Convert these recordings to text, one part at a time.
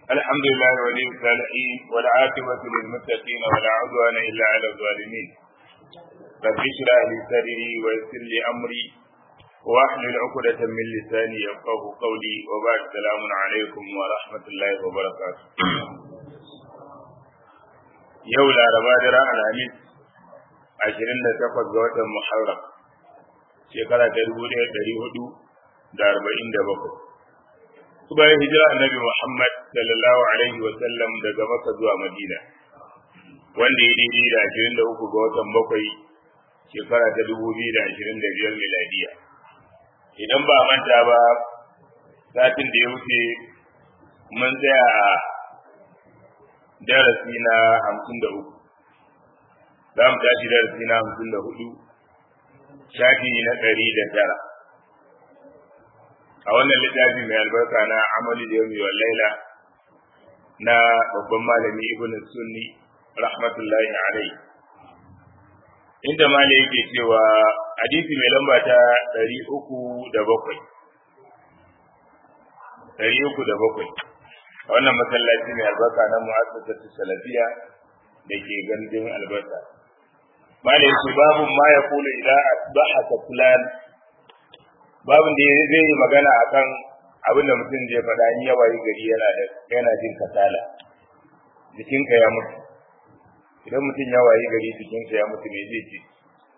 الحمد لله ولي الصالحين والعاقبة للمتقين ولا عدوان إلا على الظالمين رب اشرح لي صدري ويسر لي أمري واحلل عقدة من لساني يفقه قولي وبعد السلام عليكم ورحمة الله وبركاته yau laraba daren alhamis ashirin da takwas ga watan muharram shekara ta dubu ɗaya ɗari hudu da arba'in da bakwai bayan hijira annabi muhammad sallallahu alaihi wa sallam daga maka zuwa madina wanda ya daidai da ashirin da uku ga watan bakwai shekara ta dubu biyu da ashirin da biyar miladiya idan ba manta ba satin da ya wuce mun tsaya a darasi na hamsin da uku za mu tashi darasi na hamsin da hudu shafi na ɗari da tara a wannan littafi mai albarka na amali da yau wa laila na babban malami ibn sunni rahmatullahi alai inda mali yake cewa hadisi mai lamba ta ɗari uku da bakwai ɗari uku da bakwai a wannan masallaci mai albarka na mu'assasatu salafiya da ke gandun albarka malai su babu ma ya kula idan asbaha fulan babun da zai yi magana akan abin da mutum zai faɗa in yawa yi gari yana da yana jin kasala jikinka ya mutu idan mutum ya wayi gari jikinka ya mutu me zai ce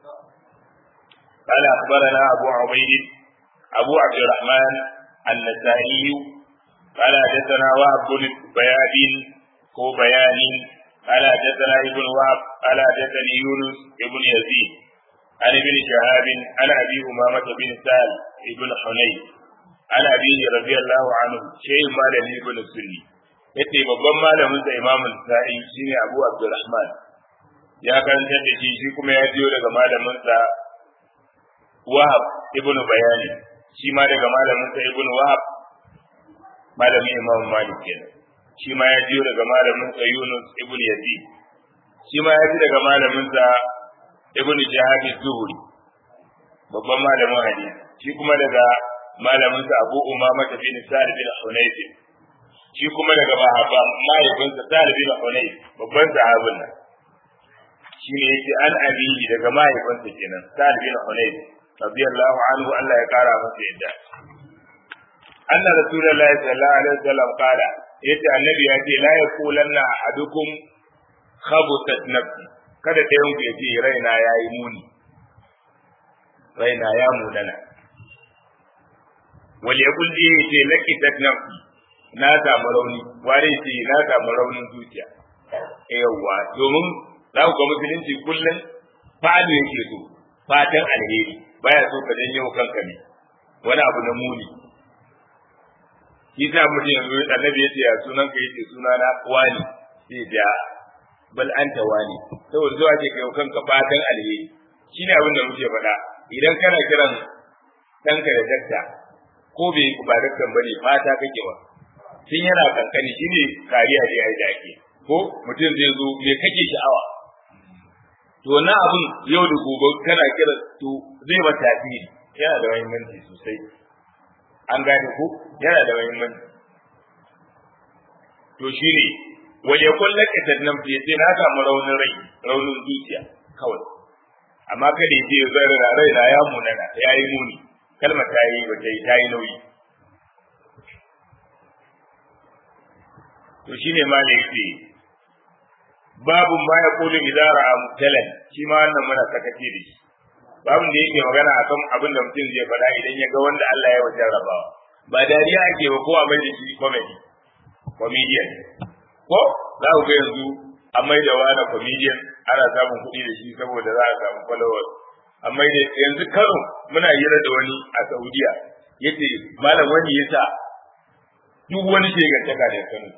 قال أخبرنا أبو عبيد أبو عبد الرحمن النسائي قال حدثنا وهب بن بياد هو بيان قال حدثنا ابن وهب قال حدثني يونس ابن يزيد عن ابن شهاب عن ابي امامه بن سال ابن حنين عن ابيه رضي الله عنه شيء مالك ابن السني yace babban malamin sa Imam Sa'i shine Abu Abdurrahman ya karanta da shi shi kuma ya jiyo daga malamin sa Wahab ibn Bayani shi ma daga malamin sa Ibn Wahab malamin Imam Malik kenan shi ma ya jiyo daga malamin sa Yunus ibn Yazid shi ma ya ji daga malamin sa Ibn Jahab Zuhri babban malamin hadisi shi kuma daga malamin sa Abu Umama bin Sa'id bin Hunayf shi kuma daga mahaba mahaifin sa Sa'id bin Hunayf babban sahabin nan shi ne yake an abiyi daga mahaifin sa kenan Sa'id bin Hunayf radiyallahu anhu Allah ya kara masa yadda أن رسول الله صلى الله عليه وسلم قال yace annabi ya ce la yaqulanna ahadukum khabuthat nafsi kada ɗayan ku yace raina yayi muni raina ya munana wal yaqul ji yace laqitat nafsi na samu rauni ware ce na samu raunin zuciya yawa domin za ku ga musulunci kullum fa'alu yake so fatan alheri baya so ka janyo kanka ne wani abu na muni shi sa mutum yanzu annabi yace ya sunan ka yace suna na wani sai da bal anta wani saboda zuwa ke kai kanka fatan alheri shine abin da muke faɗa idan kana kiran ɗanka da dakta ko bai ba daktan bane fata kake ba tun yana kankani shine kariya da ai da ake ko mutum zai zo me kake sha'awa to na abin yau da gobe kana kira to zai ba tasiri yana da muhimmanci sosai an gane ko yana da muhimmanci to shine waje kullum ka tannan fiye sai na samu raunin rai raunin zuciya kawai amma kada ya ce zai rana rai na ya munana ya yi muni kalma ta yi ba ta yi ta yi nauyi to shine ma da yake babu ma ya kulu idara a mutalan shi ma wannan muna sakace da shi babin da yake magana akan abin da mutum zai faɗa idan ya ga wanda Allah ya wajen rabawa ba dariya ake ba ko a mai da shi comedy comedian ko za ku ga yanzu a mai da wani comedian ana samun kuɗi da shi saboda za a samu followers amma da yanzu karo muna hira da wani a Saudiya yace malam wani yasa duk wani shegantaka da Kano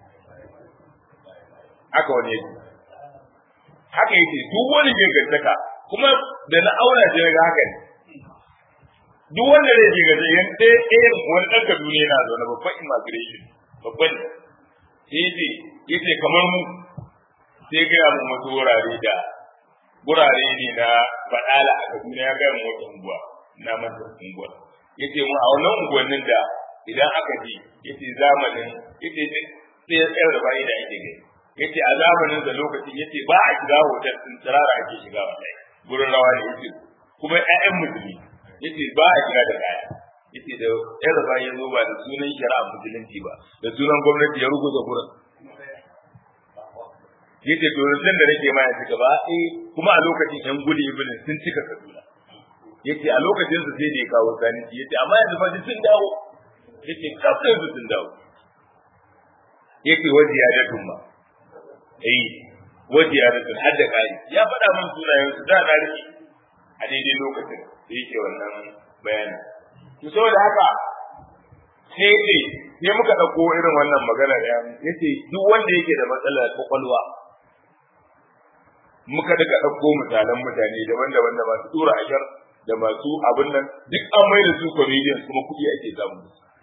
haka wani yake haka yake duk wani shegantaka kuma da na aura shi daga haka ne duk wanda zai je gaje yan ɗaya ɗayan wani ɗan Kaduna yana zaune babban immigration babban sai yace yace kamar mu sai gaya mu wasu wurare da wurare ne na faɗala a Kaduna ya gaya mu wata unguwa na masa unguwa yace mu a wannan unguwannin da idan aka ji yace zamanin yace sai ya tsayar da bayi da ake gani yace a zamanin da lokacin yace ba a shiga hotel din tsirara ake shiga wallahi gurin rawa da yace kuma ƴaƴan musulmi yace ba a shiga da kaya yace da ƴan rafa ya zo ba da sunan shari'a musulunci ba da sunan gwamnati ya ruguza gurin yace to yanzu da nake ma ya cika ba eh kuma a lokacin ƴan gudu ibn sun cika kaduna yace a lokacin su sai da ya kawo sani yace amma yanzu fa sun dawo yace kafin su sun dawo yake wajiya da tumma eh wajiya da tun hadda kai ya faɗa min sunayen su da na rike a daidai lokacin da yake wannan bayani to saboda haka sai ce sai muka ɗauko irin wannan magana da yace duk wanda yake da matsalar kwakwalwa muka daga ɗauko misalan mutane daban-daban da masu tura ashar da masu abin nan duk an mai da su comedians kuma kuɗi ake samu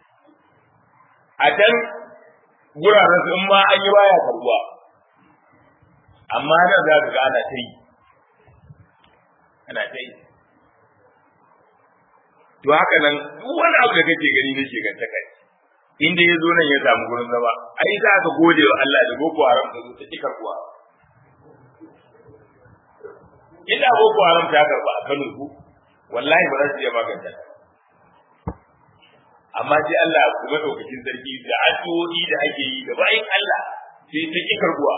a can guraren su in ma an yi baya karbuwa amma nan za ka ga ana ta yi ana ta yi to haka nan duk wani abu da kake gani na shiganta kai inda ya zo nan ya samu gurin zama ai za ka gode wa Allah da boko haram ta zo ta ki karbuwa inda boko haram ta karba a Kano ku wallahi ba za su iya maganta amma sai Allah kuma daukakin sarki da addu'o'i da ake yi da bayan Allah sai ta ki karbuwa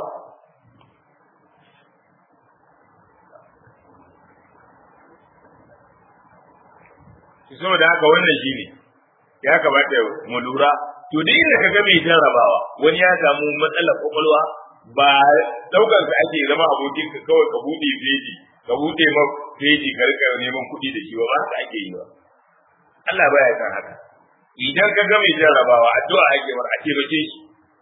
saboda haka wannan shine ya kamata mu lura to duk inda kaga mai jarrabawa wani ya samu matsalar kwakwalwa ba daukar ka ake zama abokin ka kawai ka bude feji ka bude ma feji ka rika neman kuɗi da shi ba ba haka ake yi ba Allah baya san haka idan ka ga mai jarrabawa addu'a ake mar a taimake shi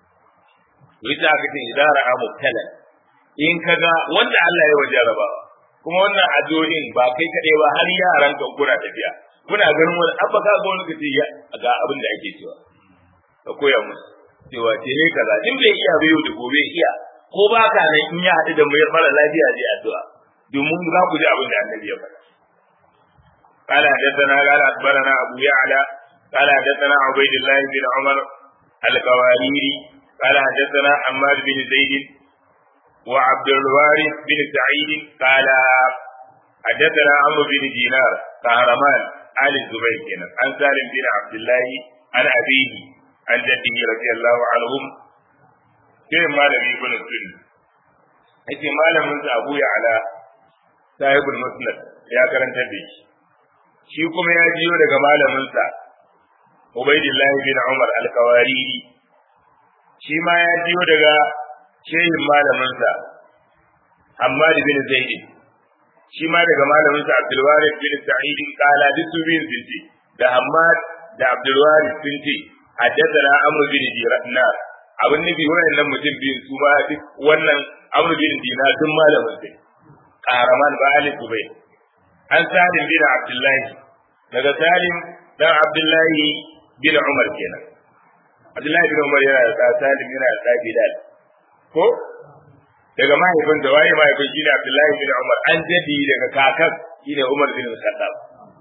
wita aka ce idan ra'a mubtala in ka ga wanda Allah ya wa jarrabawa kuma wannan addu'o'in ba kai kadai ba har yaran kan kuna tafiya kuna ganin wani abba ka ga wani ka ce ga abin da ake cewa ka koya musu cewa ce ne kaza in bai iya ba yau da gobe iya ko ba ka nan in ya haɗu da mai mara lafiya zai addu'a domin za ku ji abin da annabi ya faɗa قال حدثنا قال اخبرنا ابو يعلى قال حدثنا عبيد الله بن عمر القواريري قال حدثنا حماد بن زيد وعبد الوارث بن سعيد قال حدثنا عمرو بن دينار قهرمان آل الزبير كنا عن سالم بن عبد الله عن أبيه عن جده رضي الله عنهم كيف مالم ابن السنة yake malamin sa Abu Ya'la sahibul musnad ya karanta da shi shi kuma ya jiyo daga malamin sa Ubaidillah bin Umar al-Kawariri shi ma ya jiyo daga shehin malamin sa Hammad bin Zaid shi ma daga malamin sa Abdul Warith bin Sa'id kala duk su bin sun ce da Hammad da Abdul Warith sun ce haddathana Amr bin Dinar abin nabi wayannan mutum biyun su ma duk wannan Amr bin Dinar duk malamin sai Qaraman ba Ali Dubai an Salim bin Abdullahi daga Salim dan Abdullahi bin Umar kenan Abdullahi bin Umar yana da Salim yana da Bilal ko daga mahaifin da waye mahaifin shine Abdullahi bin Umar an jadi daga kakan shine Umar bin Khattab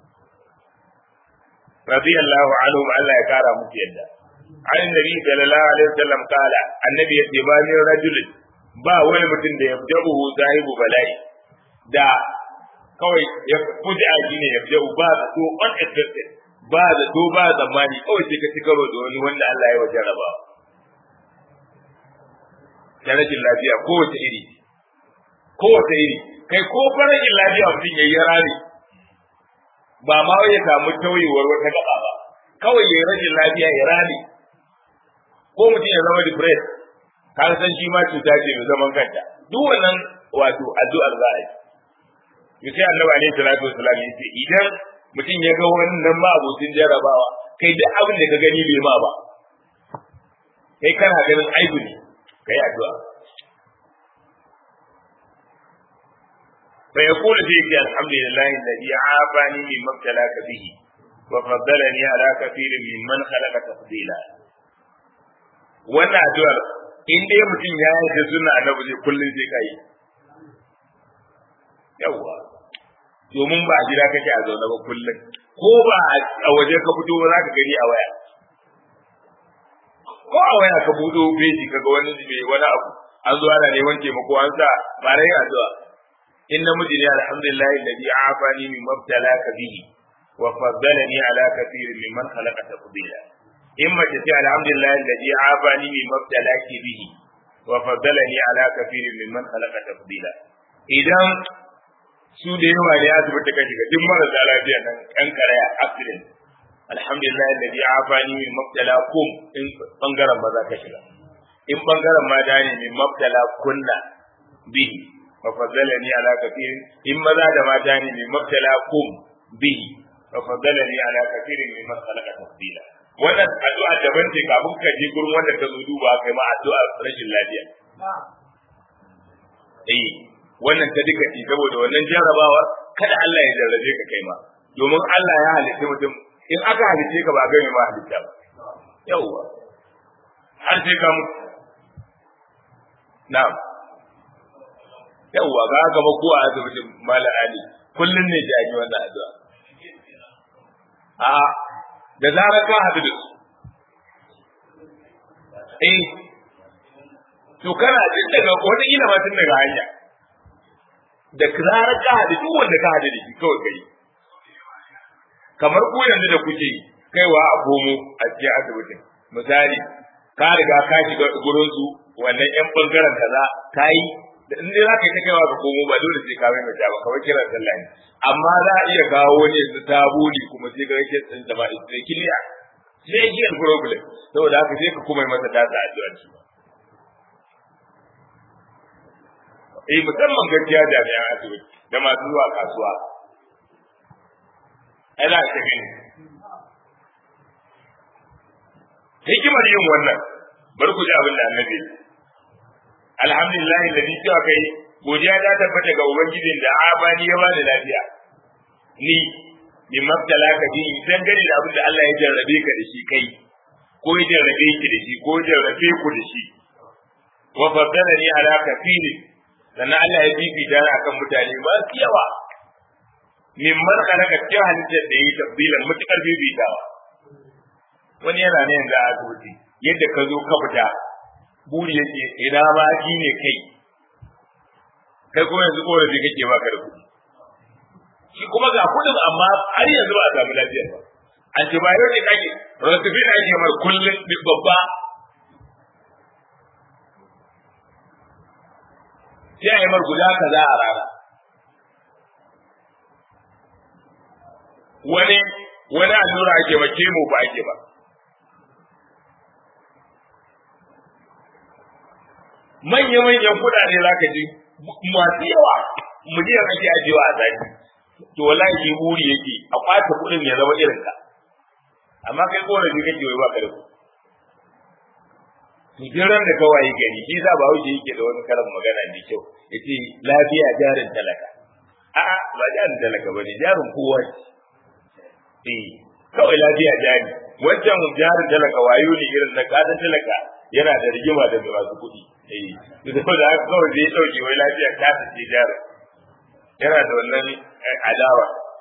radiyallahu anhu Allah ya kara musu yadda an nabi sallallahu alaihi wasallam kala annabi ya ce ba ni rajulin ba wani mutum da ya jabu zahibu bala'i da kawai ya fuji a shine ya jabu ba to unexpected ba da to ba zamani kawai sai ka ci karo da wani wanda Allah ya wajen rabawa da rashin lafiya kowace iri kowace iri kai ko farajin lafiya mutum ya yi rami ba ma ya samu tauyewar wata gaba ba kawai ya rashin lafiya ya rami ko mutum ya zama depressed ka san shi ma cuta ce mai zaman kanta duk wannan wato addu'ar za a yi sai annabi alaihi salatu wasalam ya ce idan mutum ya ga wannan ma abokin jarabawa kai duk abin da ka gani bai ma ba kai kana ganin aibu ne kai addu'a fa yaqulu fi alhamdulillahi alladhi afani mimma ibtalaka bihi wa faddalani ala kathirin mimman khalaqa tafdila wannan addu'ar in dai mutum ya yi da sunna annabi zai kullun sai kai yawa domin ba a gida kake a zaune ba kullun ko ba a waje ka fito ba za ka gani a waya ko a waya ka budo beji kaga wani mai wani abu an zo ana neman taimako an sa ba rai addu'a in namiji ne alhamdulillah alladhi afani min mabtalaka bihi wa faddalani ala kathirin mimman khalaqa tafdila in mace ce alhamdulillah alladhi afani min mabtalaki bihi wa faddalani ala kathirin mimman khalaqa tafdila idan su da yawa ne asibiti ka shiga duk marasa lafiya nan kan karaya accident alhamdulillah alladhi afani min mabtalakum in bangaren maza ka shiga in bangaren mata ne min mabtala kunna bihi fa faddalani ala kathirin in maza da mata ne min mabtala kum bihi fa faddalani ala kathirin mimman khalaqa tafdila wannan addu'a daban ce kafin ka je gurin wanda ka zo duba kai ma addu'a rashin lafiya eh wannan ta duka ce saboda wannan jarrabawa kada Allah ya jarrabe ka kai ma domin Allah ya halitta mutum in aka halice ka ba ga mai ma halitta ba yawwa har sai ka mutu na'am yawwa ga haka ba ko a asibitin mala ali kullun ne ji an yi wannan addu'a a da zarar ka haɗu da su eh to kana jin daga wata ila ma tun daga hanya da zarar ka haɗu duk wanda ka haɗu da shi kawai kai kamar ku yanzu da kuke kaiwa a komo a cikin asibitin misali ka riga ka shiga gurin su wannan yan bangaren kaza ka yi da in dai za ka yi ta kaiwa ka komo ba dole sai ka mai ba kawai kiran sallah ne amma za a iya kawo wani yanzu ta buli kuma sai ga yake tsin da ba sai kiliya sai ki problem saboda haka sai ka kuma yi masa tasa addu'a shi eh musamman gaskiya jami'an asibiti da masu zuwa kasuwa ai za ka gani hikimar yin wannan bar ku ji abin da annabi alhamdulillah da ni cewa kai godiya ta tabbata ga ubangijin da abani ya bani lafiya ni bi mabtala ka bi dan gani da abin da Allah ya jarrabe ka da shi kai ko ya jarrabe ki da shi ko ya jarrabe ku da shi wa faddalani ala kafiri sannan Allah ya fifita ni akan mutane ba su yawa mimman khalaqa cikin halittar da yi tabbilan mutukar fifitawa wani yana ne yanzu a asibiti yadda ka zo ka fita buri yake ina ma shi ne kai kai kuma yanzu korafi kake baka da kuɗi shi kuma ga kuɗin amma har yanzu ba a samu lafiya ba antibiotic ake rosifin ake mar kullum duk babba sai a yi mar guda kaza a rana wani wani allura ake ba kemo ba ake ba manya-manyan kuɗaɗe za ka ji masu yawa miliyan ake ajiyewa a zaki to wallahi shi buri yake a kwace kuɗin ya zama irin ka amma kai korafi kake wai baka da kuɗi to ran da kawai gari shi sa ba wuce yake da wani karin magana mai kyau yace lafiya jarin talaka a'a ba jarin talaka bane jarin kowa ce eh kawai lafiya jari wancan jarin talaka wayo ne irin na kadan talaka yana da rigima da masu kuɗi eh da da haka kawai zai dauke wai lafiya ta ce jarin yana da wannan adawa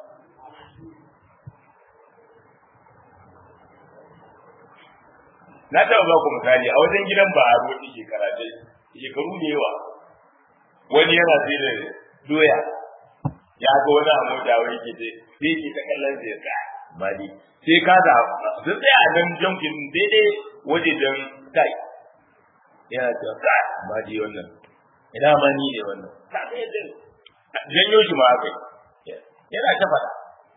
na taɓa ba ku misali a wajen gidan ba a roƙi shekara dai shekaru da yawa wani yana sai da doya ya ga wani a mota wai ke ce sai ke ta kallon sai ya tsaya ba dai sai ka da sun tsaya a nan jamkin daidai waje don kai yana cewa kai ba dai wannan ina ma ni ne wannan ka ga yadda janyo shi ma haka yana ta faɗa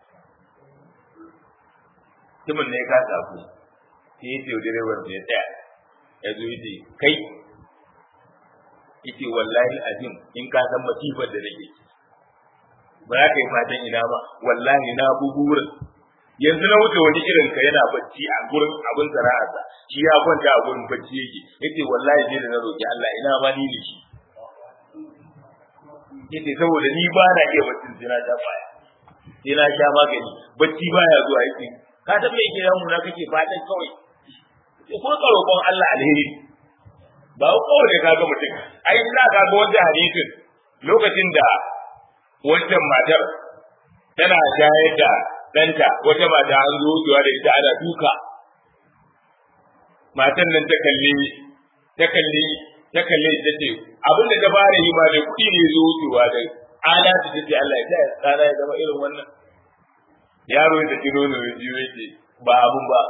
mutumin ne ka tafi sai ya ce wa direban ya tsaya ya zo yace kai yace wallahi azim in ka san masifar da nake ba za ka yi fatan ina ba wallahi na bugurin yanzu na wuce wani irin ka yana bacci a gurin abin sana'arsa shi ya kwanta a gurin bacci yake yace wallahi sai da na roki Allah ina ma ni ne shi yace saboda ni ba na iya baccin sai na sha baya sai na sha magani bacci baya zuwa yace ka san me yake yamu na kake fatan kawai ko ka roƙon Allah alheri ba ko ne ka ga mutum ai ina ka ga wanda hadisin lokacin da wancan matar tana shayar da ɗanta wata mata an zo wucewa da ita ana duka matan nan ta kalli ta kalli ta kalli ta ce abin da ta fara yi ma da kuɗi ne zo wucewa da ala ta ce Allah ya ta tsara ya zama irin wannan yaro da kiro ne ya jiyo yake ba abun ba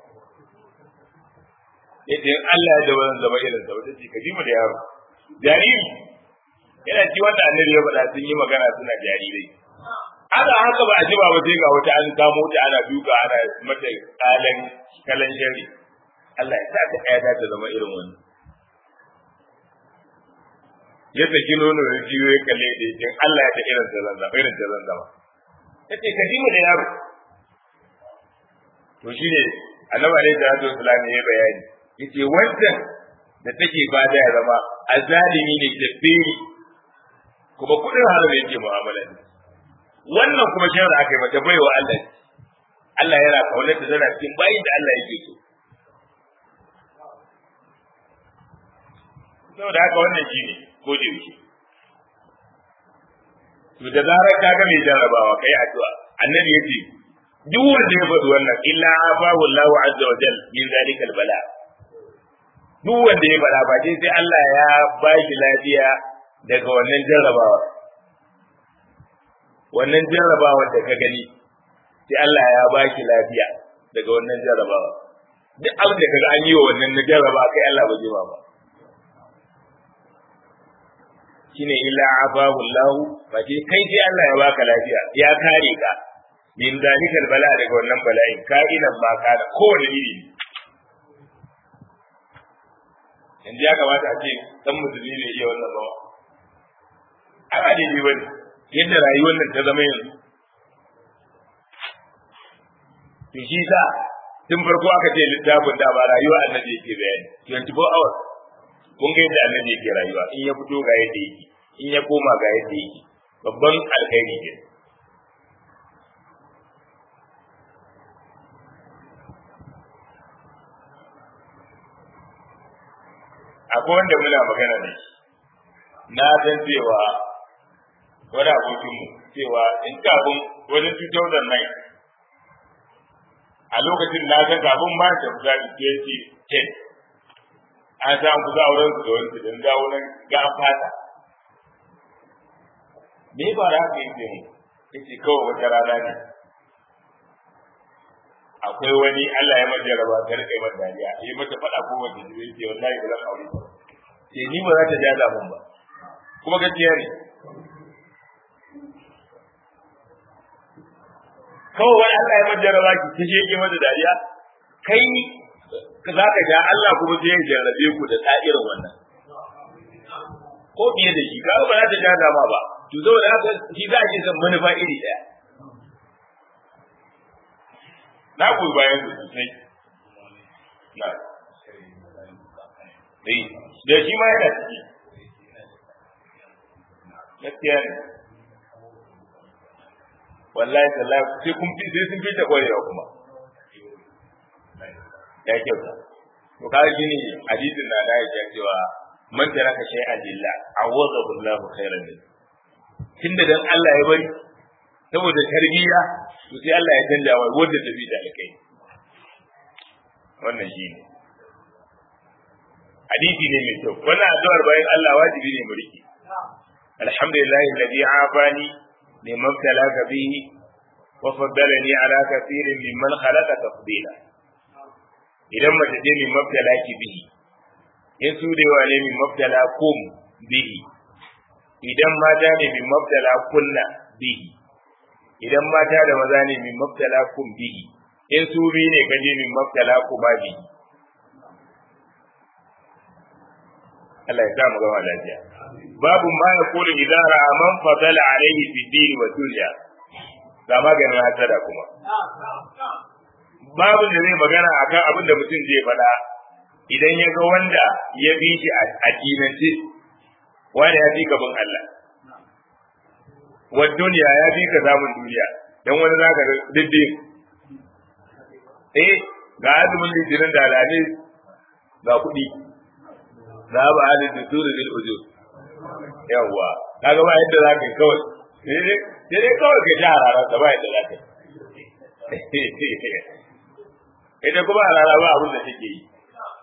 yadda Allah ya zama zama irin sa wata ce ka ji mu da yaro jariri yana ci wanda annabi ya faɗa sun yi magana suna jarirai ana haka ba a ji ba ba sai ga wata an kamo ta ana duka ana mata kalan kalan shari Allah ya sa ta ɗaya ta zama irin wannan yadda ki nono da jiyo ya kalle da yake Allah ya ta irin ta zan zama irin ta zan zama tace ka ji mu da yaro to shine annabi alaihi salatu wasallam ya bayani yace wancan da take bada ya zama azalimi ne da biri kuma kudin haram yake mu'amala ne wannan kuma shawara aka yi mata baiwa Allah Allah yana kaunar ta tana cikin bayin da Allah yake so saboda haka wannan shi ne ko da yake to da zarar ka ga mai jarabawa kai addu'a annabi yace duk wanda ya faɗi wannan illa afahu Allahu azza wa jal min zalika bala duk wanda ya faɗa ba sai Allah ya ba shi lafiya daga wannan jarrabawa wannan jarrabawa da ka gani sai Allah ya ba shi lafiya daga wannan jarrabawa duk abin da kaga an yi wa wannan na jarraba kai Allah ba zai ba shine illa afahu Allah ba sai kai sai Allah ya baka lafiya ya kare ka min zalikal bala daga wannan bala'in ka'inan ma kana kowane iri ne yanzu ya kamata a ce dan musulmi ne iya wannan bawa ai ba daidai bane yadda rayuwar nan ta zama yanzu to shi sa tun farko aka ce littafin da ba rayuwa annabi yake bayani 24 hours kun ga yadda annabi yake rayuwa in ya fito ga yadda yake in ya koma ga yadda yake babban alkhairi ne akwai wanda muna magana ne na san cewa wani abokinmu cewa in kafin wajen 2009 a lokacin na san kafin ma da kusa 2010 an samu kusa auren su da wani don dawo nan ga fata me ba ra ka yi mu yace kawai wata rana ne akwai wani Allah ya mata jaraba ta rike mata dariya yi mata fada ko wanda zai ce wallahi ba zan aure ba ce ni ba za ta jaza mun ba kuma gaskiya ne kawai wani Allah ya mata jaraba ki ta shege mata dariya kai za ka ga Allah kuma zai jarrabe ku da tsa'irin wannan ko fiye da shi ka ba za ta jaza ma ba to saboda haka shi za a ce san manufa iri ɗaya na goyi bayan su sosai na eh da shi ma yana ciki gaskiya ne wallahi tallahi sai kun fi sai sun fi ta kwarewa kuma ya kyauta to ka shi ne hadisin na da ya cewa man taraka shay'an lillah awadahu Allahu khairan min tunda dan Allah ya bari saboda tarbiyya to sai Allah ya canja wa wanda tafi da alkai wannan shi ne hadisi ne mai kyau wannan addu'ar bayan Allah wajibi ne mu riki alhamdulillah alladhi afani liman talaka bihi wa faddalani ala kathirin mimman khalaqa tafdila idan mace ce min mabtalaki bihi in su da yawa ne min mabtala kum bihi idan mata ne min mabtala kunna bihi idan mata da maza ne min mabtala kum bihi in su bi ne kaje min mabtala kuma bihi Allah ya sa mu gama lafiya babu ma ya kulu idan ra'a man fadala alaihi fi dini wa dunya ga maganin hasada kuma babu da zai magana akan abin da mutum zai faɗa idan ya ga wanda ya bi shi a dinance wanda ya fi gaban Allah wa duniya ya fi ka samun duniya dan wani zaka ga diddi eh ga azumin litinin da alani ga kuɗi za ba halin da turu bil ujur yawwa kaga ba yadda zaka yi kawai sai dai kawai ka ji hararar ba yadda zaka yi ita kuma a rana ba abin da take yi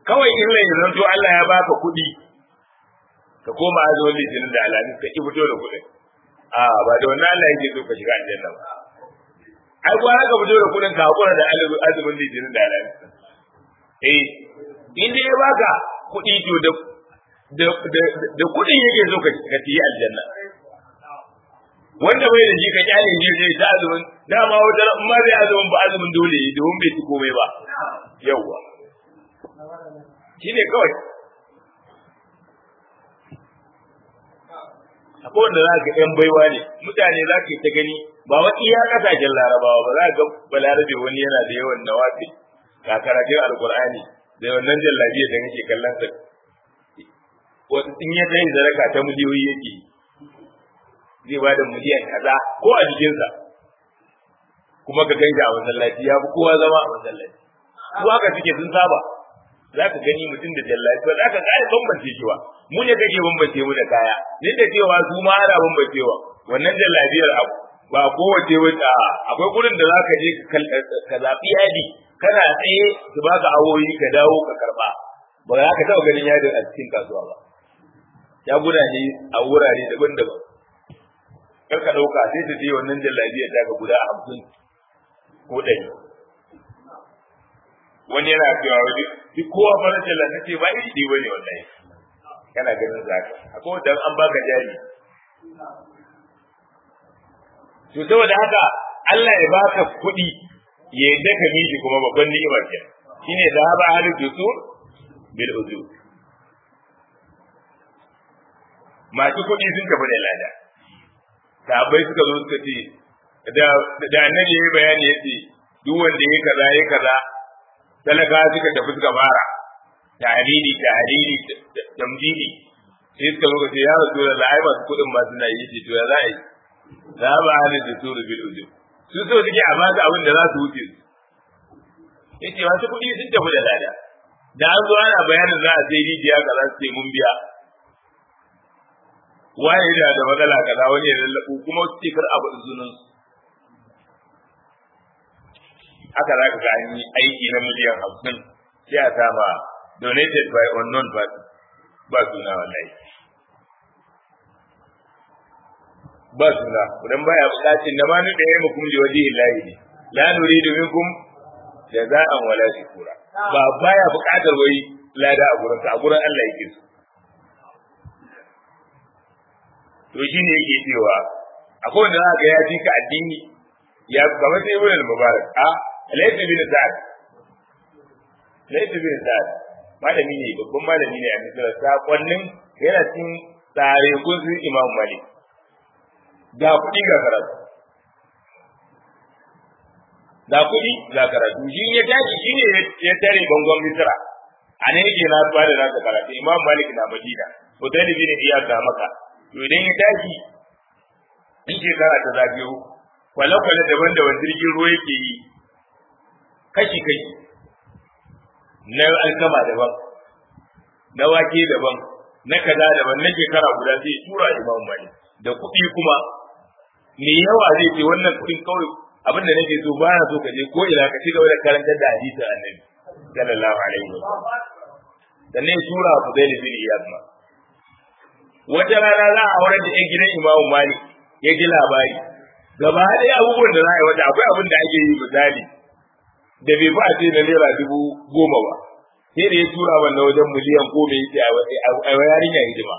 kawai in lai zanto Allah ya baka kuɗi ka koma azumin litinin da alamis ka ki fito da kuɗin a ba da wannan Allah yake so ka shiga aljanna ba ai kuwa ka fito da kuɗin ka hakura da azumin litinin da alamis eh in dai ya baka kuɗi to da da da kuɗin yake so ka ka yi aljanna wanda bai da shi ka kyale shi zai ta azumin dama wata in ma zai azumin ba azumin dole yi domin bai ci komai ba yawwa shi ne kawai akwai wanda za ka yan baiwa ne mutane za ka yi ta gani ba wa iya kasashen larabawa ba za ka ga balarabe wani yana da yawan nawafi ga karatun alkur'ani da wannan jallabiya da kake kallon sa wata in ya tayi zaraka ta miliyoyi yake zai ba da miliyan kaza ko a jikinsa kuma ka ganja a masallaci ya fi kowa zama a masallaci ko haka suke sun saba za ka gani mutum da jallabi ba za ka gane bambance shi ba mu ne kake bambance mu da kaya ni da cewa su ma ana bambancewa wannan jallabiyar abu ba kowace wata akwai gurin da za ka je ka zaɓi yadi kana tsaye su baka awoyi ka dawo ka karɓa ba za ka taɓa ganin yadin a cikin kasuwa ba ya gudane a wurare daban-daban kar ka ɗauka sai ta je wannan jallabiyar ta ga guda hamsin ko ɗari wani yana cewa wani duk kowa farin jalla ta ce ba iri ɗaya bane wallahi kana ganin zaka akwai wanda an baka jari to saboda haka Allah ya baka kuɗi ya yadda ka miji kuma babban ni'imar ke shine da ba halu dusur bil uzur masu kuɗi sun tafi da lada sahabbai suka zo suka ce da da annabi yayi bayani yace duk wanda yayi kaza yayi kaza talaka suka tafi suka fara tariri tariri tamjidi sai suka zo ce ya rasu da la'ai masu kuɗin masu na yi ce to ya za a yi za ba hana da suru bil ujub su so suke a ba su abin da za su wuce su yace masu kuɗi sun tafi da lada da an zo ana bayanin za a sai rijiya kaza su ce mun biya waye da da matsala kaza wani ya lallabu kuma su ce kar abu zunan su haka za ka ga an yi aiki na miliyan hamsin sai a sama donated by unknown party ba suna wallahi ba suna idan baya bukacin da ma nuka yi mukum da waje illahi ne la nuridu minkum jaza'an wala shukura ba baya bukatar wai lada a gurin a gurin Allah yake so to shine yake cewa akwai wanda za ga ya ji ka addini ya kamar sai ibn mubarak a laysa bin sa'ad laysa bin sa'ad malami ne babban malami ne a misira sakonnin yana cikin tsare gunsu imam malik ga kuɗi ga karatu ga kuɗi ga karatu shi ya tashi shi ne ya tare bangon misira a nan yake na ba da nasa karatu imam malik na madina hotel bin iyad da maka to idan ya tashi in shekara ta zagayo kwale-kwale daban-daban jirgin ruwa yake yi kashi-kashi na alkama daban na wake daban na kaza daban na shekara guda sai tura imam malik da kuɗi kuma me yawa zai ce wannan kuɗin kawai abin da nake so ba na so ka je ko ina ka ci gaba da karantar da hadisin annabi sallallahu alaihi wa sallam sannan ya tura Abu Zaid bin Iyad ma wata rana za a aurar da ɗan gidan Imam Malik ya ji labari gaba ɗaya abubuwan da za a yi wata akwai abin da ake yi misali da bai fi a ce na naira dubu goma ba sai da ya tura wannan wajen miliyan goma yake a yarinya hidima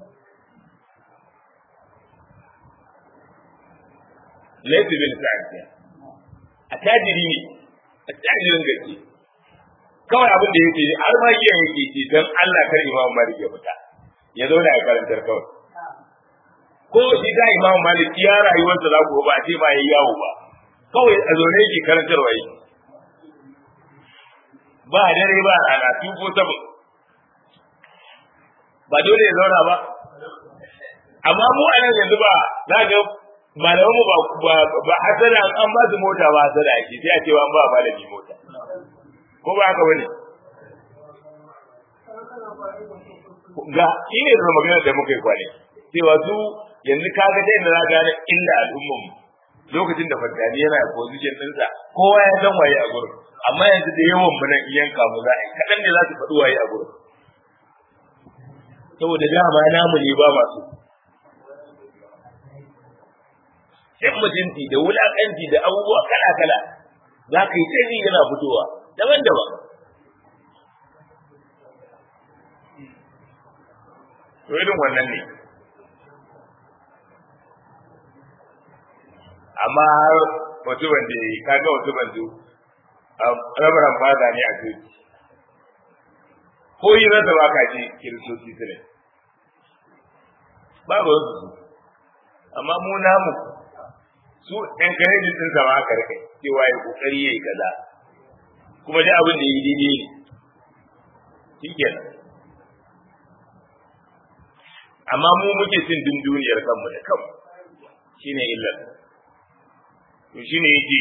laifi bin sa'ad a tajiri ne a tajirin gaske kawai abin da yake har ma iya yake ce don Allah kar Imam Malik ya fita ya zauna a karantar kawai ko shi da Imam Malik ya rayuwarsa za ku ba a ce ma yayi yawo ba kawai a zaune yake karantarwa yake ba dare ba rana two ko seven ba dole ya zauna ba amma mu a nan yanzu ba za ga malaman mu ba ba hasada an ba su mota ba hasada ake sai a ce an ba malami mota ko ba haka bane ga shi ne da magana da muka yi kwane cewa su yanzu ka ga dai da za gane illa al'ummar mu lokacin da fantani yana a position ɗinsa kowa ya san waye a gurin amma yanzu da yawan mu nan yanka mu za a yi kaɗan ne za su faɗi waye a gurin saboda dama namu ne ba masu sai mutunci da wulaƙanci da abubuwa kala-kala za ka yi sai yana fitowa daban-daban to irin wannan ne amma har wasu wanda ya yi kaga wasu banzu rabaran faza ne a coci ko yi rasa ba ka ce kiristoci su ne babu wasu su amma mu namu su ɗan karedin ɗin sama aka rike cewa ya kokari ya yi kaza kuma dai abin da ya yi daidai ne shi kenan amma mu muke cin din duniyar kanmu da kanmu shine illar to shine yake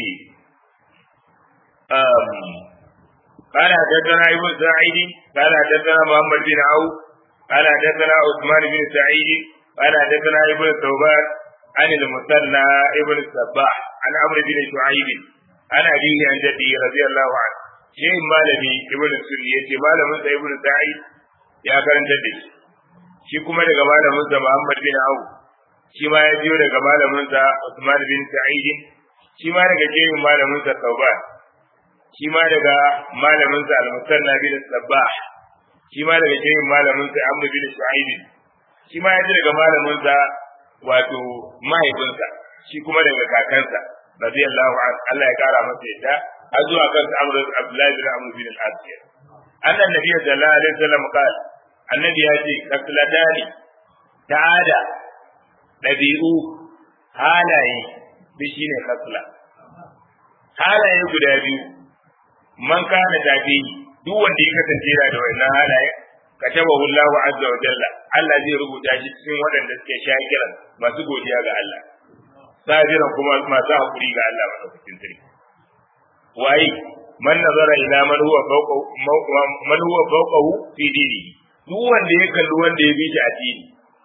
um قال حدثنا ابن سعيد قال حدثنا محمد بن عوف قال حدثنا عثمان بن سعيد قال حدثنا ابن ثوبان عن المثنى ابن الصباح عن عمرو بن شعيب عن أبيه عن جده رضي الله عنه شيء مالبي ابن السنية مالمن ابن سعيد يا كرن جده shi kuma daga malaminsa Muhammad bin Awu shi ma ya biyo daga malaminsa Usman bin Sa'id shi ma daga jerin malaminsa Tauban shi ma daga malaminsa Al-Musanna bin Sabbah shi ma daga jerin malaminsa Amr bin Shu'aib shi ma ya ji daga malaminsa wato mahaifinsa shi kuma daga kakansa radiyallahu anhu Allah ya kara masa yadda har zuwa kan Amr Abdullah bin Amr bin Al-As annan nabi sallallahu alaihi wasallam qala annabi ya ce kasladani ta'ada ɗabi'u halaye bi shi ne kasla halaye guda biyu man kana tafi duk wanda ya kasance yana da wannan halaye katabahu Allah azza wa jalla Allah zai rubuta shi cikin waɗanda suke shakiran masu godiya ga Allah sabiran kuma masu hakuri ga Allah madaukakin sarki waye man nazara ila man huwa fawqa man huwa fawqahu fi dinihi duk wanda ya kalli wanda ya bi shi addini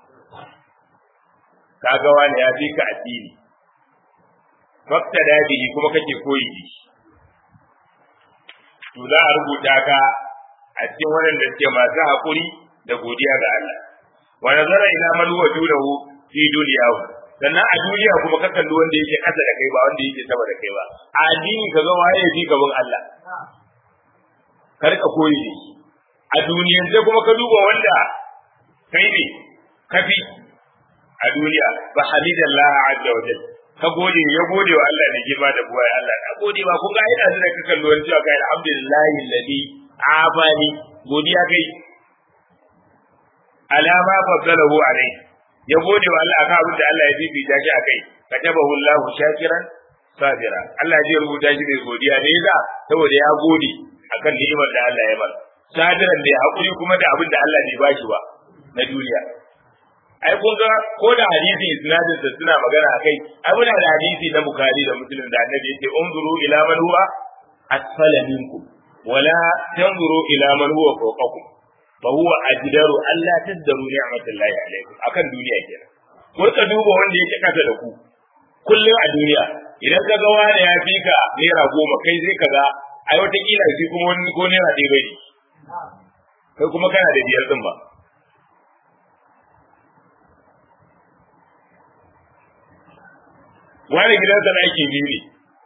kaga wani ya bi ka addini fakta da bihi kuma kake koyi da shi to za a rubuta ka a cikin waɗanda suke masu haƙuri da godiya ga Allah wa nazara ila man huwa dunahu fi dunyahu sannan a duniya kuma ka kalli wanda yake ƙasa da kai ba wanda yake sama da kai ba a addini ka ga waye bi gaban Allah kar ka koyi da shi a duniyan sai kuma ka duba wanda kai ne kafi a duniya ba hamidallah azza wa jalla ka gode ya gode wa Allah ne girma da buwai Allah na gode ba kun ga ina da ka kallo wani cewa kai alhamdulillahi alladhi afani godiya kai alama fadalahu alai ya gode wa Allah akan abin da Allah ya bibita shi akai katabahu Allahu shakiran sabira Allah zai rubuta shi mai godiya ne za saboda ya gode akan ni'imar da Allah ya masa sabiran da hakuri kuma da abin da Allah bai bashi ba na duniya ai kun ga ko da hadisi isnadin da suna magana akai ai muna da hadisi na bukhari da muslim da annabi yake unzuru ila man huwa asfala minkum wala tanzuru ila man huwa fawqakum fa huwa ajdaru alla tazdaru ni'matallahi alaykum akan duniya kenan ko ka duba wanda yake kasa da ku kullum a duniya idan ka ga wani ya fi ka naira goma kai zai ka ga ai wata kila shi kuma wani ko naira ɗaya bai kai kuma kana da biyar din ba wani gidansa ɗaki biyu ne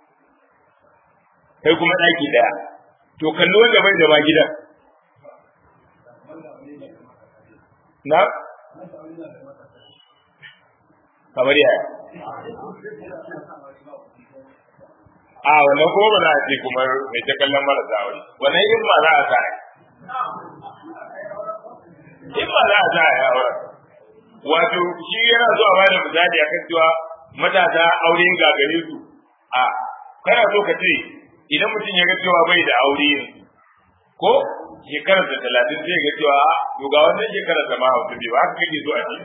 kai kuma ɗaki ɗaya to kalli wanda bai da ma gidan na kamar yaya a wannan kuma ba za a ce kuma mai ta kallon marasa wani wannan in ma za a sa in ma za a sa ya aure wato shi yana zuwa ba da misali akan cewa matasa aure ga gare su a kana so ka ce idan mutum ya ga cewa bai da aure yanzu ko shekarar da talatin zai ga cewa to ga wannan shekarar da ma hausa bai ba haka kake so a ce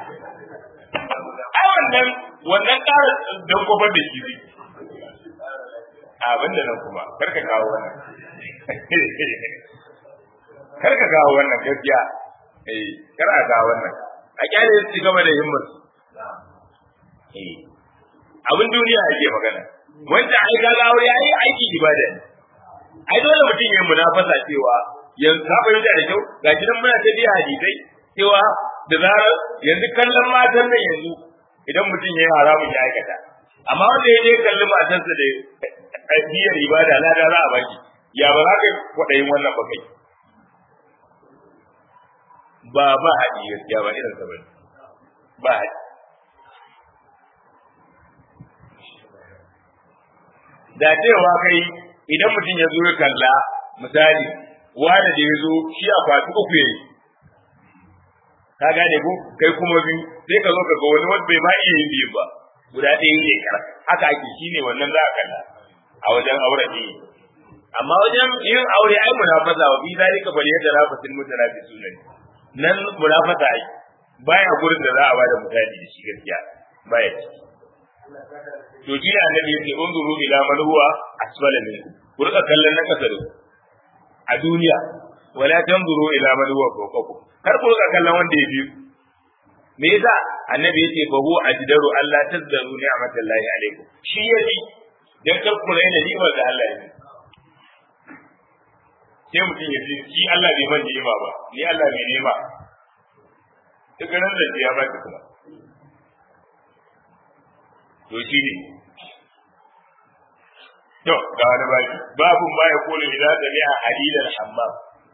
ai wannan wannan ƙara don kofar da shi zai abin da nan kuma kar ka kawo wannan kar ka kawo wannan gaskiya eh kar a kawo wannan a kyale su gaba da himmar eh abin duniya ake magana wanda ai ga aure ai aiki ibada ne ai dole mutum ya munafasa cewa yanzu ka fahimta da kyau ga shi nan muna ta biya hadisai cewa da zarar yanzu kallon matan nan yanzu idan mutum ya yi haramun ya aikata amma wanda ya je kalli matarsa da biyar ibada na da za a baki ya ba za ka kwaɗayin wannan ba kai ba ba haɗi gaskiya ba irin sa bane ba haɗi da cewa kai idan mutum ya zo ya kalla misali wanda da ya zo shi a kwatu uku yayi ka gane ko kai kuma biyu sai ka zo ka ga wani wanda bai ma iya yin biyu ba guda ɗaya ne kar haka ake shine wannan za a kalla a wajen aure ne amma wajen yin aure ai munafasa wa bi zalika bal yatarafasil mutanafisun nan munafasa ai baya gurin da za a bada misali da shi gaskiya baya ciki to shi ne annabi yake unzuru ila man huwa asfala minkum ku rika kallon na kasa da a duniya wala tanzuru ila man huwa fawqakum kar ku rika kallon wanda ya biyu me yasa annabi yake fa huwa ajdaru alla tazdaru ni'matallahi alaikum shi yaji dan kar ku raina ni'mar da Allah ya sai mutum ya ce shi Allah bai man ni'ima ba ni Allah bai ni'ima duk ran da ya ba ki kuma to shi ne to ga wani baki babu ma ya kula idan da a halilan hammam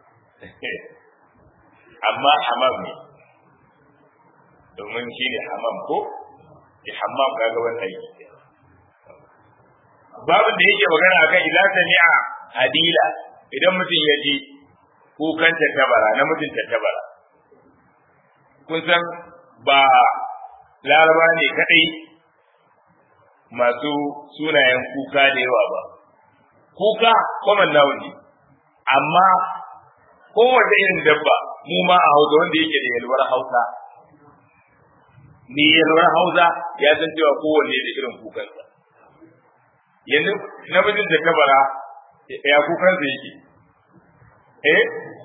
amma hammam ne domin shi ne hammam ko ki hammam ga gaban aiki babin da yake magana akan idan sami'a hadila idan mutum ya ji kukan tattabara na mutum tattabara kun san ba laraba ne kadai masu sunayen kuka da yawa ba kuka common noun ne amma kowace irin dabba mu ma a hausa wanda yake da yalwar hausa ni yalwar hausa ya san cewa kowanne da irin kukansa yanzu namijin da kabara ya kukansa yake eh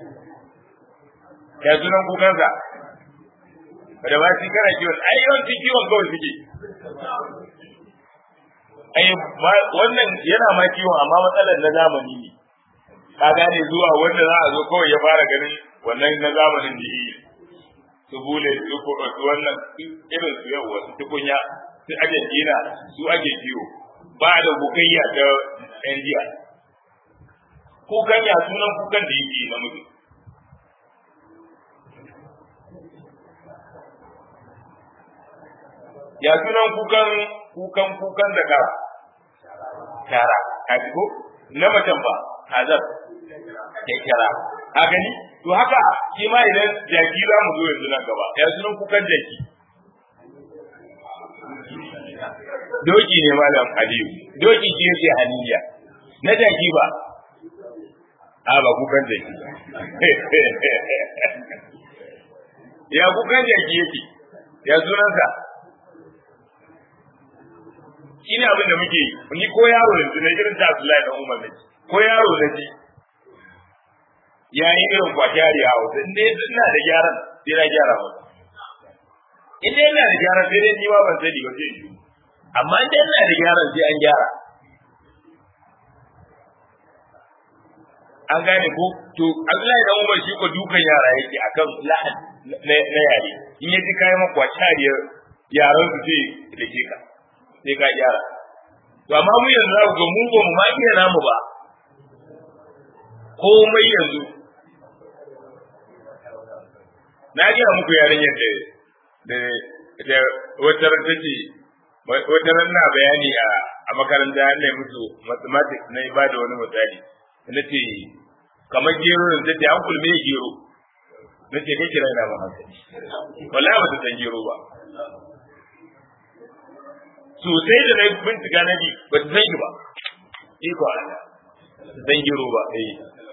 ya sunan kukansa da ba shi kana kiwon ai yawanci kiwon kawai suke ai wannan yana ma kiwon amma matsalar na zamani ne ka gane zuwa wanda za a zo kawai ya fara ganin wannan na zamanin da yi su bule su su wannan irin su yau wasu tukunya su argentina su ake kiwo ba da bukayya ta yan jiya kukan ya sunan kukan da yake na mutum ya sunan kukan kukan kukan da kara kara ka ko na macen ba hazar ya kira a gani to haka shi ma idan jaki za mu zo yanzu nan gaba ya sunan kukan jaki doki ne malam aliyu doki shi yake haniya na jaki ba a ba kukan jaki ya kukan jaki yake ya sunansa shi ne abin da muke yi ni ko yaro yanzu na irin ta Abdullahi dan Umar ne ko yaro na ji ya yi irin kwashari a hausa in dai ina da gyaran sai na gyara masa in dai ina da gyaran sai dai ni ma ban sani ba sai yi amma in dai ina da gyaran sai an gyara an gane ko to Abdullahi dan Umar shi ko dukan yara yake akan lahan na yare in yaji kayan makwacariyar yaran su sai da ke ka sai ka gyara to amma mu yanzu za ga mu ba mu ma iya namu ba komai yanzu na gaya muku yarinyar da da wata ran take wata ran na bayani a a makaranta ne musu mathematics na ba da wani misali na ce kamar gero da take an kulme gero na ce kai kira ina ba hankali wallahi ba ta san gero ba sosai da na bincika na ji ba ta san shi ba iko Allah san gero ba eh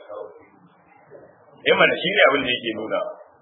eh mana shi ne abin da yake nuna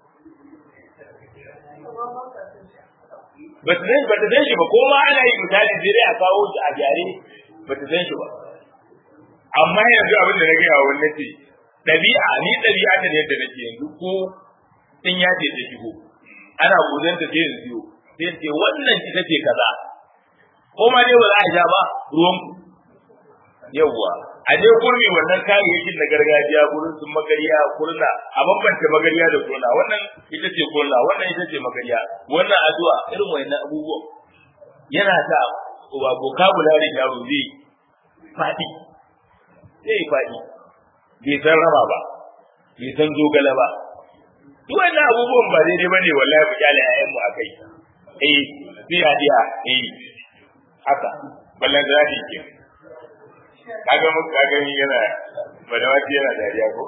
ba ta san ba ta san shi ba ko ma ana yi misali sai dai a kawo shi a gyare ba ta san shi ba amma yanzu abin da na gaya wa wannan ce ɗabi'a ni ɗabi'a ta ne yadda nake yanzu ko in ya ce ta shigo ana gudanta sai in siyo sai ce wannan ita ce kaza ko ma dai ba za a sha ba ruwan ku yawwa a je kurmi wannan kayayyakin na gargajiya gurin sun magariya kurna a bambanta magariya da kurna wannan ita ce kurna wannan ita ce magariya wannan addu'a irin wannan abubuwan yana sa wa vocabulary da zai faɗi zai faɗi bai san raba ba bai san zogale ba duk wannan abubuwan ba daidai ba ne wallahi ku kyale ƴaƴan mu akai eh biya diya eh haka ballan da zai ke kaga mu kaga ni yana badawati yana dariya ko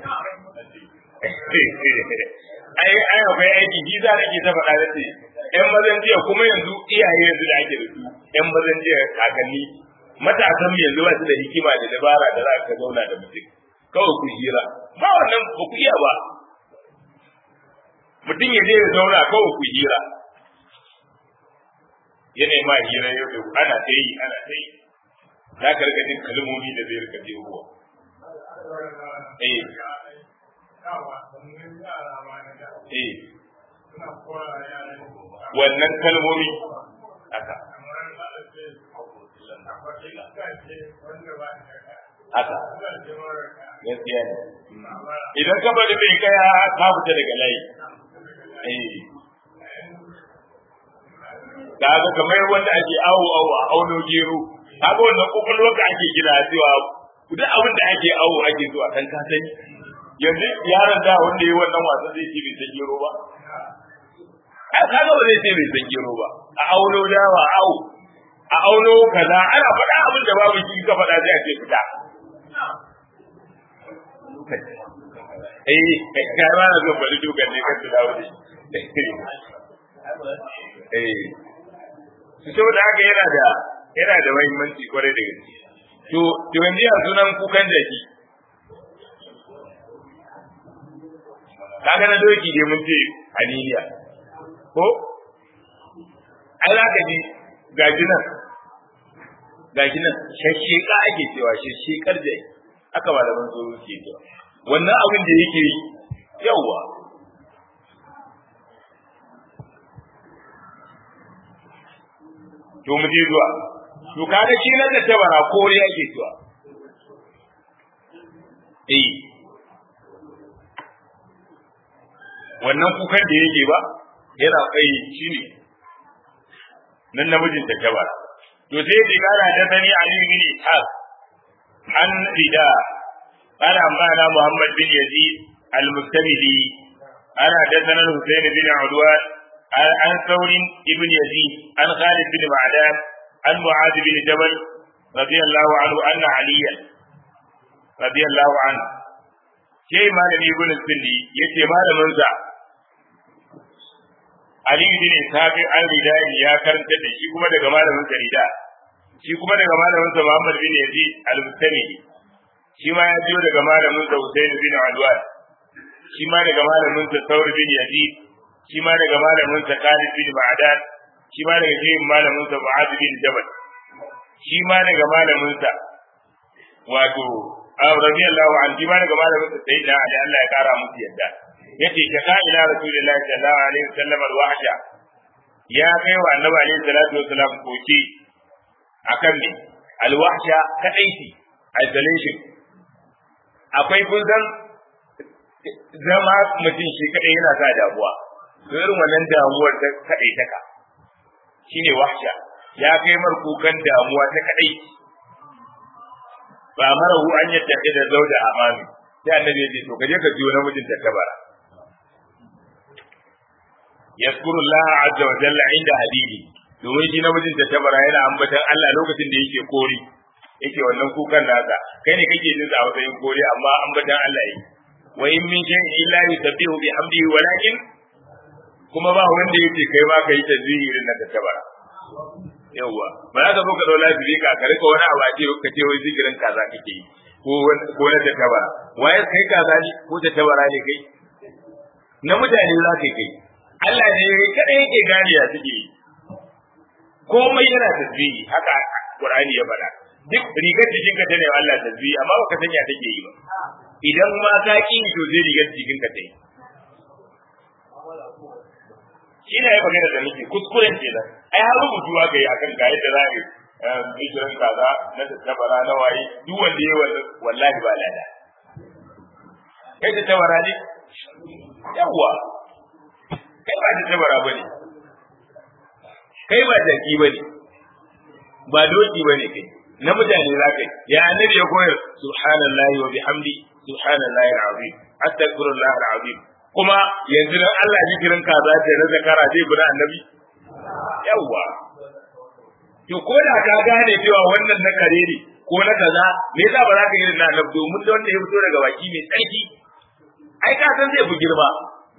ai ai akwai aiki ji za nake ta faɗa da ce ƴan mazan jiya kuma yanzu iyaye yanzu da ake da su ƴan mazan jiya kakanni matasan yanzu ba su da hikima da dabara da za ka zauna da mutum kawai ku hira ba wannan ba ku iya ba mutum ya je ya zauna kawai ku hira yana ma hira yau da ana ta yi ana ta yi za ka rika jin kalmomi da zai rika jehuwa eh eh wannan kalmomi haka haka gaskiya ne idan ka bari bai kaya ka fita daga layi da ga kamar wanda ake awo awo a auno gero kaga wannan kokolwar ka ake gina cewa duk abin da ake awo ake zuwa kan ka sani yanzu yaron da wanda yi wannan wasan zai ce bai san gero ba ai kaga ba zai ce bai san gero ba a auno dawa awo a auno kaza ana faɗa abin da babu shi ka faɗa sai a ce fita eh kai ma na zo bari dukan ne kan dawo ne eh su saboda haka yana da yana da muhimmanci kwarai da gaske to to yanzu ya sunan kukan jaki kaga na doki dai mun ce aniliya ko ai za ka ji gaji nan gaji nan shashsheka ake cewa shashshekar jaki aka malaman tsoro ke cewa wannan abin da yake yi yawwa to mu je zuwa to kaga shi nan da tabara kore yake cewa eh wannan kukan da yake ba yana kai shi ne nan namijin da tabara to sai ki kara da sani Ali bin Ishaq an rida ana mana Muhammad bin Yazid al-Mustamili ana da sanan Husayn bin Udwan عن ثور ابن يزيد عن خالد بن معدان عن معاذ بن جبل رضي الله عنه أن عليا رضي الله عنه شيء ما لم يقول السني يتي ما لم ينزع Ali bin Ishaq an ridai ya karanta da shi kuma daga malamin sa rida shi kuma daga malamin sa Muhammad bin Yazid al-Mustami shi ma ya biyo daga malamin sa Husayn bin Adwan shi ma daga malamin sa Thawr bin Yazid shi ma daga malamin sa Khalid bin Ma'dan shi ma daga jihin malamin sa Mu'adh bin Jabal shi ma daga malamin sa wato radiyallahu anhu shi ma daga malamin sa Sayyidina Ali Allah ya kara musu yadda yace ka ka ila Rasulullahi sallallahu alaihi wasallam al-wahsha ya kai wa Annabi alaihi salatu wasallam koki akan ne al-wahsha kadaiti isolation akwai kun san zama mutum shi kadai yana sa damuwa irin wannan damuwar ta kadai taka shine wahsha ya kai mar kukan damuwa ta kadai ba marahu an yadda da zauda amami sai annabi ya ce to kaje ka jiyo namijin da kabara yaskuru Allah azza wa jalla inda habibi domin shi namijin da kabara yana ambatan Allah lokacin da yake kori yake wannan kukan nasa kai ne kake jin a matsayin kori amma ambatan Allah yi wa in min shay'in illa yusabbihu bihamdihi walakin kuma ba wanda yake kai ma kai tasbihi irin na tabara yawa ba za ka zo ka dau lafiya ka ka rika wani abu a ce ka ce wai zikirin kaza kake yi ko ko na tabara waye kai kaza ne ko tabara ne kai na mutane za ka kai Allah ne kada yake gane ya suke yi komai yana tasbihi haka Qur'ani ya faɗa duk rigar jikin ka tana Allah tasbihi amma baka san ya take yi ba idan ma ka ki to zai rigar jikin ka ta yi ina yi magana da nake kuskuren kenan ai har rubutu aka yi akan ga yadda za a yi bishirin kaza na tattabara na waye duk wanda ya wannan wallahi ba lada kai tattabara ne yawwa kai ba tattabara ba ne kai ba jaki ba ne ba doki ba ne kai na mutane za ka yi ya annabi ya koyar subhanallahi wa bihamdi subhanallahi alazim astaghfirullah alazim kuma yanzu dan Allah zikirin kaza ce na zakara zai bi annabi yawwa to ko da ka gane cewa wannan na kare ne ko na kaza me yasa ba za ka yi na annabi domin da wanda ya fito daga baki mai tsarki ai ka san zai fi girma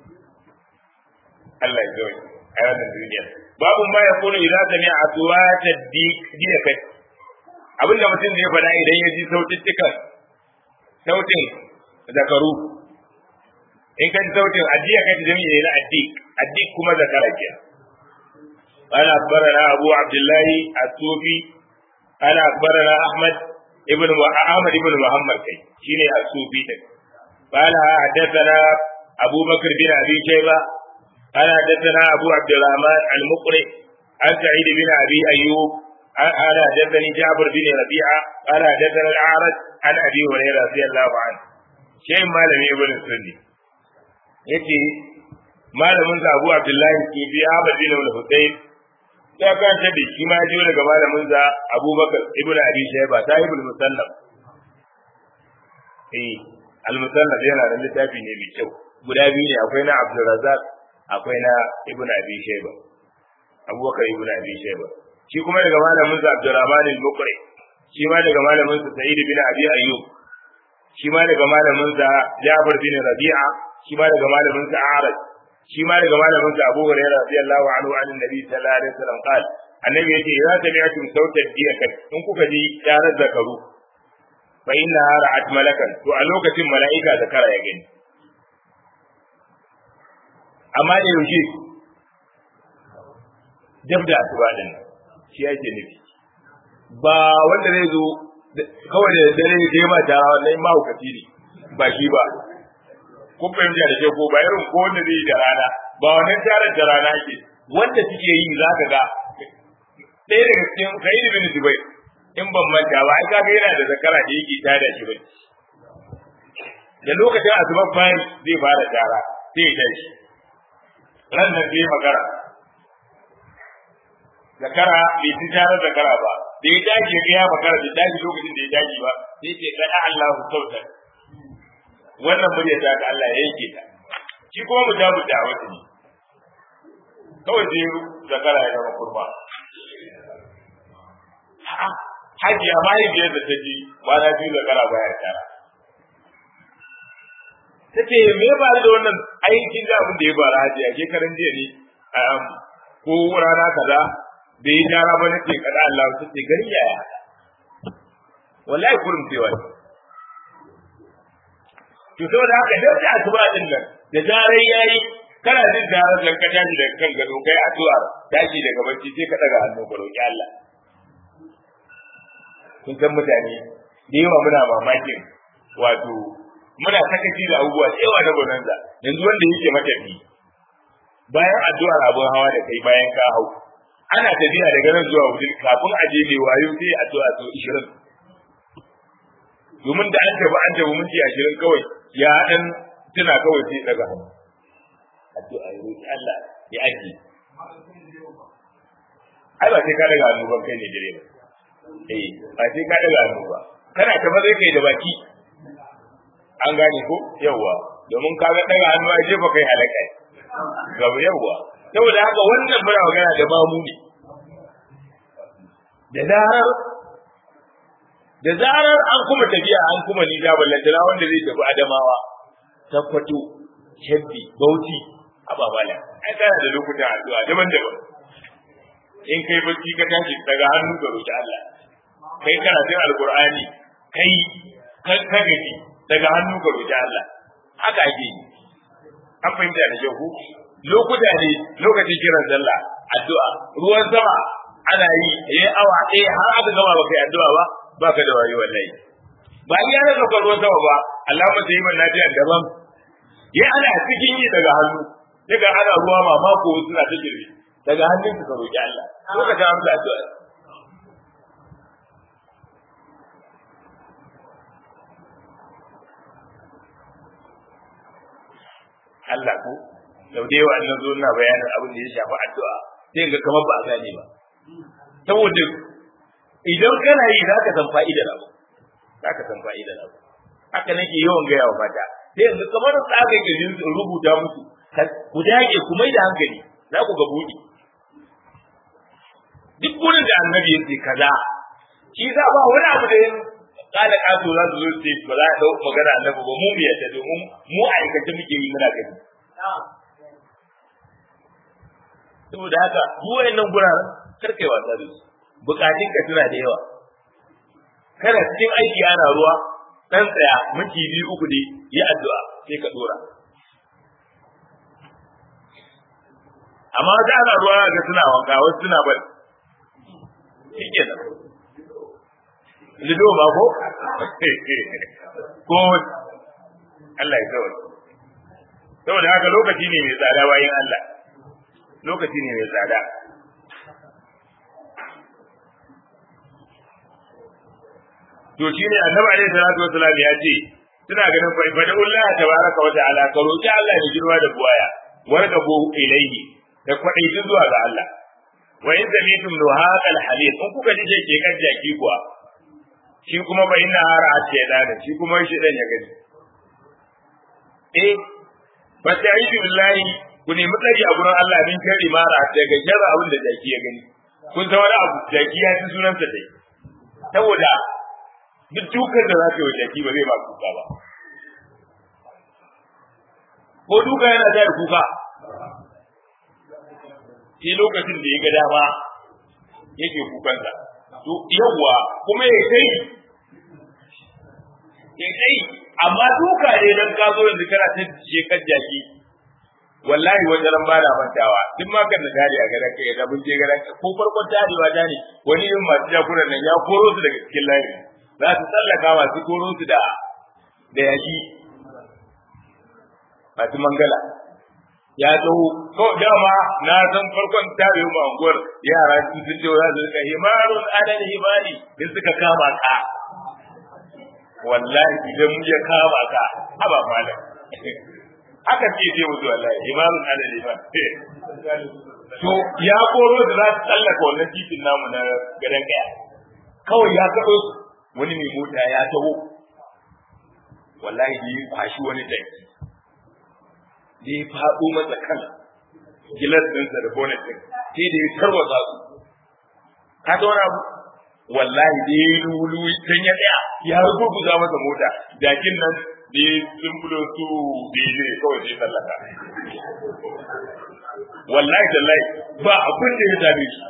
Allah ya zoye a wannan duniya babu ma ya kunu idan ta ne a tuwa ta diya kai abinda mutum zai faɗa idan ya ji sautittukan sautin zakaru in ka ji sautin addiya kai jami'i ne na addik addik kuma zakara kenan قال أخبرنا أبو عبد الله الصوفي قال أخبرنا أحمد ابن أحمد ابن محمد شيني الصوفي قال حدثنا أبو بكر بن أبي شيبة قال حدثنا أبو عبد الرحمن المقرئ عن سعيد بن أبي أيوب قال حدثني جابر بن ربيعة قال حدثنا الأعرج عن أبي هريرة رضي الله عنه شيء ما لم يبن السني يتي malamin sa Abu Abdullahi Sufi Ahmad bin Al-Husayn ya kanta da shi ma jiyo daga malamin sa Abubakar ibn Abi Shayba sahibul musannaf eh al-musannaf yana da littafi ne mai kyau guda biyu ne akwai na Abdul Razzaq akwai na Ibn Abi Shayba Abubakar ibn Abi Shayba shi kuma daga malamin sa Abdurrahman al-Muqri shi ma daga malamin sa Sa'id bin Abi Ayyub shi ma daga malamin sa Jabir bin Rabi'a shi ma daga malamin sa Arad shi ma daga malamin sa Abu Hurairah radiyallahu anhu an Nabi sallallahu alaihi wasallam qal annabi yace idza sami'tum sautat diyakat in kuka ji yaran zakaru fa inna ra'at malakan to a lokacin mala'ika zakara ya gani amma da yaushe dab da asuba din shi yake nufi ba wanda zai zo kawai da dare ya ma ta wannan mahaukaci ne ba shi ba kun fahimta da ke ko ba irin ko wanda zai yi da rana ba wannan tarar da rana ke wanda suke yi za ka ga ɗaya daga cikin sa'id bin zubai in ban manta ba ai kaga yana da zakara da yake tada shi bai da lokacin asuban fari zai fara tara sai ya tashi ran nan zai magana zakara bai ci tarar zakara ba da ya tashi ya ya magana da tashi lokacin da ya tashi ba sai ce kada Allahu sautar wannan murya ta ga Allah ya yanke ta shi kuma mu damu da wata ne kawai sai zakara ya zama kurba hajiya mahaifiyar da ta ji kwana biyu zakara baya tara ta ce me ya faru da wannan aikin da abin da ya faru hajiya shekaran jiya ne ko rana kaza da ya tara ba nake kada Allah ta ce gari yaya wallahi kurum cewa to saboda haka da da asuba din nan da zarai yayi kana jin zarar da ka tashi daga kan gado kai addu'a tashi daga bacci sai ka daga hannu ka roki Allah kun san mutane da yawa muna mamakin wato muna sakaci da abubuwa da yawa na bonanza yanzu wanda yake matafi bayan addu'ar abun hawa da kai bayan ka hau ana tafiya daga nan zuwa wajen kafin a je mai wayo sai addu'a so 20 domin da an tafi an tafi minti ashirin kawai ya dan tuna kawai sai daga hannu addu'a ya roki Allah ya aji ai ba sai ka daga hannu ba kai ne dire ba eh ba sai ka daga hannu ba kana ta ba zai kai da baki an gane ko yawa domin ka ga daga hannu ai jefa kai halaka gaba yawa saboda haka wannan muna magana da mamu ne da zarar da zarar an kuma tafiya an kuma ni da ballantana wanda zai tafi adamawa tabbato shabbi bauti ababala ai kana da lokutan addu'a daban-daban in kai bacci ka tashi daga hannu ga roki Allah kai karatun alqur'ani kai ka gaji daga hannu ga roki Allah haka ake yi an fahimta da jahu lokuta ne lokacin kiran sallah addu'a ruwan sama ana yi yayi awa ɗaya har aka gama baka yi addu'a ba baka da wayo wallahi ba iya na saukar ruwan sama ba Allah mata yi manna jiya daban ya ana cikin yi daga hannu daga ana ruwa mamako suna ta girbi daga hannun ka roki Allah lokacin amsa addu'a Allah ko sau da yawa na zo na bayanin abin da ya shafi addu'a sai ga kamar ba a gane ba saboda idan kana yi za ka san fa'idar abu za ka san fa'idar abu haka nake yawan gaya wa mata sai yanzu kamar da aka yi rubuta musu ku dage ku mai da hankali za ku ga buɗe duk wurin da annabi ya ce kaza shi za ba wani abu da yin kada kaso za su zo ce ba za a dau magana annabi ba mu mu yadda domin mu aikace muke yi muna gani saboda haka duk wayannan guraren karkai wasa da su bukatun ka suna da yawa kana cikin aiki ana ruwa dan tsaya miki biyu uku ne yi addu'a sai ka dora amma da ana ruwa ga suna wanka wasu suna bari shikenan lido ba ko ko Allah ya kawai saboda haka lokaci ne mai tsada bayan Allah lokaci ne mai tsada to shine annabi alaihi salatu wasalam ya ce suna ganin fa ibada Allah tabaraka wa ta'ala ka roki Allah ya girma da buwaya warqabu ilayhi da kwadai zuwa ga Allah wa in zamitum luhaqal hadith in kuka ji ke kan jaki kuwa shi kuma fa inna hara shaytan shi kuma shi dan ya gani eh fa ta'idu billahi ku nemi tsari a gurin Allah min kari mara daga jarra abin da jaki ya gani kun san wani abu jaki ya ci sunansa dai saboda duk dukan da za ka yi jaki ba zai ba kuka ba ko duka yana da kuka shi lokacin da ya ga dama yake kukansa to yawwa kuma ya kai ya kai amma duka ne dan ka zo yanzu kana ta shekar jaki wallahi wajen ran bada mantawa duk ma kan da dare a garan kai da mun je garan ko farkon tarewa da ne wani yin masu jakuran nan ya koro su daga cikin layi za su tsallaka masu koro su da da yaki masu mangala ya taho ko dama na san farkon tare mu anguwar yara sun sun ce za su rika himarun adal himari in suka kama ka wallahi idan ya kama ka haba malam haka ce ce musu wallahi himarun adal himari to ya koro da za su tsallaka wannan titin namu na gadan kaya kawai ya kaɗo su wani mai mota ya taho wallahi ya kwashi wani daki da ya faɗo masa kan gilas ɗinsa da bonnet ɗin sai da ya tarwatsa su ka ta wani abu wallahi da ya yi lulu can ya tsaya ya rubuta masa mota jakin nan da ya simbulo su da ya jire kawai sai sallaka wallahi tallahi ba abin da ya dame shi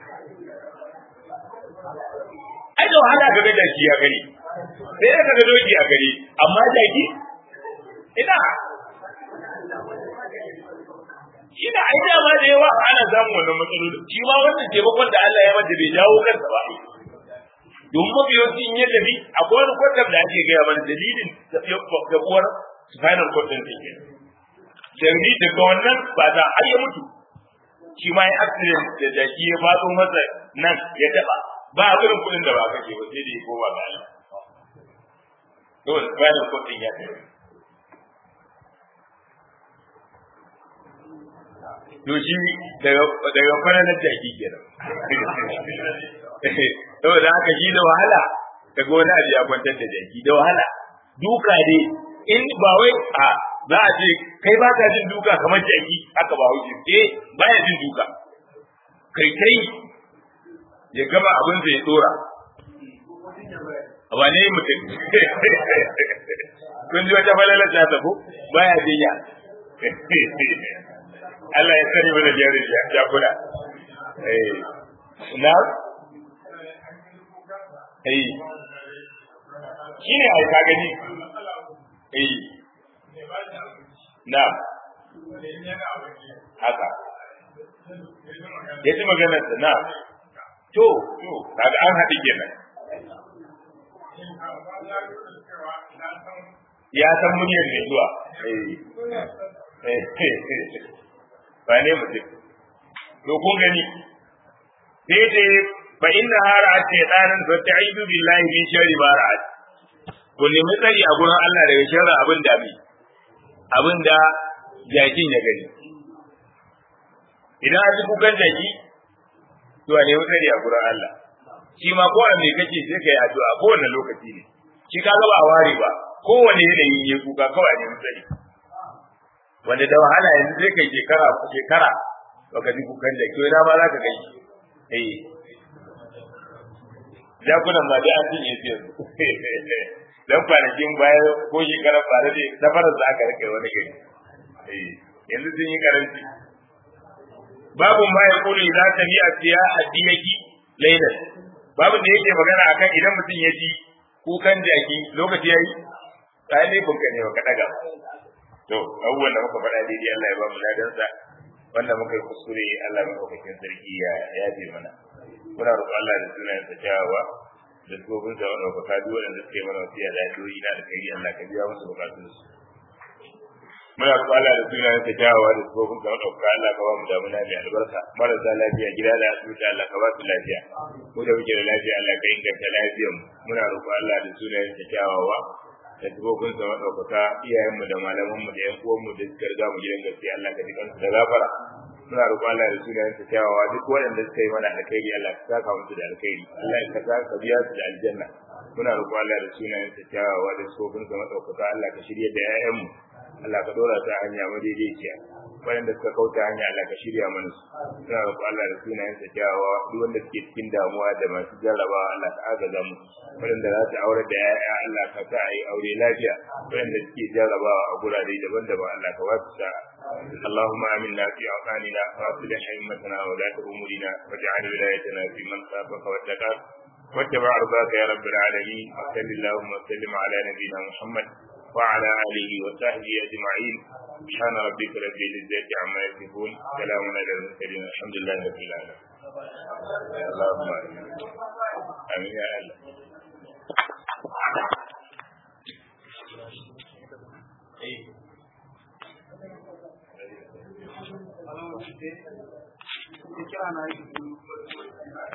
ai da wahala ga jaki ya gani sai da ga doki a gari amma jaki ina shi da ai dama da yawa ana samun wannan matsaloli shi ma wannan taimakon da Allah ya mata bai jawo kansa ba domin mafi yawanci in ya tafi akwai wani kwatam da ake gaya mana dalilin tafiuwar spinal cord din take sai daga wannan ba za a ya mutu shi ma ya accident da jaki ya faɗo masa nan ya taɓa ba a irin kuɗin da ba kake ba sai da ya koma ga Allah dole spinal cord din ya tafi to shi daga kwananar jaki kenan saboda haka shi da wahala daga wani abu ya kwantar da jaki da wahala duka dai in ba wai a za a ce kai ba ka jin duka kamar jaki haka ba wuce eh baya jin duka kai kai ya gama abin da ya dora ba ne mutum kun ji wata falalar ta tafi baya jinya Allah ya sani mana jarin jakuna. Eh, na? Eh, shi ne a ka gani? Eh, na? Haka. Ya ji maganarsa na? To, to, kaga an haɗi kenan. Ya san muryar mai zuwa. Eh. ba ne mutum to kun gani sai ce fa inna hara a shaytanin fa ta'idu billahi min sharri ma ra'at ku nemi tsari a gurin Allah daga sharri abin da bi abin da jakin ya gani idan a ji kukan jaki to a nemi tsari a gurin Allah shi ma ko me kake sai kai addu'a ko wannan lokaci ne shi ka ga ba ware ba kowane yanayi ya kuka kawai a nemi tsari wanda da wahala yanzu sai kai shekara shekara baka ji kukan jaki wai ma za ka kai eh jakunan ma dai an cinye su yanzu dan kwanakin baya ko shekarar bare da safarar za ka rike wani gari eh yanzu sun yi karanci babu ma ya kulu idza sami'a siya hadiyaki laylan babu da yake magana akan idan mutum ya ji kukan jaki lokaci yayi kai ne kun ne ka daga to abubuwan da muka faɗa daidai Allah ya ba mu ladansa wanda muka yi kuskure Allah maɗaukakin sarki ya yafe mana muna roƙon Allah da sunayen sa kyawawa da tsofin sa maɗaukaka duk waɗanda suka yi mana wasiya da addu'o'i na alkhairi Allah ka biya musu bukatun su muna roƙon Allah da sunayen sa kyawawa da tsofin sa maɗaukaka Allah ka ba mu damuna mai albarka marasa lafiya gida da asibiti Allah ka ba su lafiya mu da muke da lafiya Allah ka inganta lafiyar mu muna roƙon Allah da sunayen sa kyawawa da tubobin sa madaukaka iyayenmu da malamanmu da yan uwanmu da suka riga mu gidan gaskiya Allah ka jikan su da gafara muna roƙon Allah da sunayen sa kyawawa duk waɗanda suka yi mana alkhairi Allah ka saka musu da alkhairi Allah ka saka ka biya su da aljanna muna roƙon Allah da sunayen sa kyawawa da tubobin sa madaukaka Allah ka shirye da ƴaƴanmu Allah ka dora ta hanya madaidaiciya waɗanda suka kauta hanya Allah ka shirya mana su muna roƙon Allah da sunayen sa kyawawa duk wanda suke cikin damuwa da masu jarrabawa Allah ka agaza mu waɗanda za su aure da ƴaƴa Allah ka sa a yi aure lafiya waɗanda suke jarrabawa a gurare daban-daban Allah ka wasu sa'a اللهم آمنا في أوطاننا وأصلح أئمتنا وولاة أمورنا واجعل ولايتنا في من خافك واتقاك واتبع رضاك يا رب العالمين وصل اللهم وسلم على نبينا محمد وعلى آله وصحبه أجمعين سبحان ربك رب العزة عما يصفون سلام على المرسلين الحمد لله رب العالمين اللهم آمين يا الله Kira na yi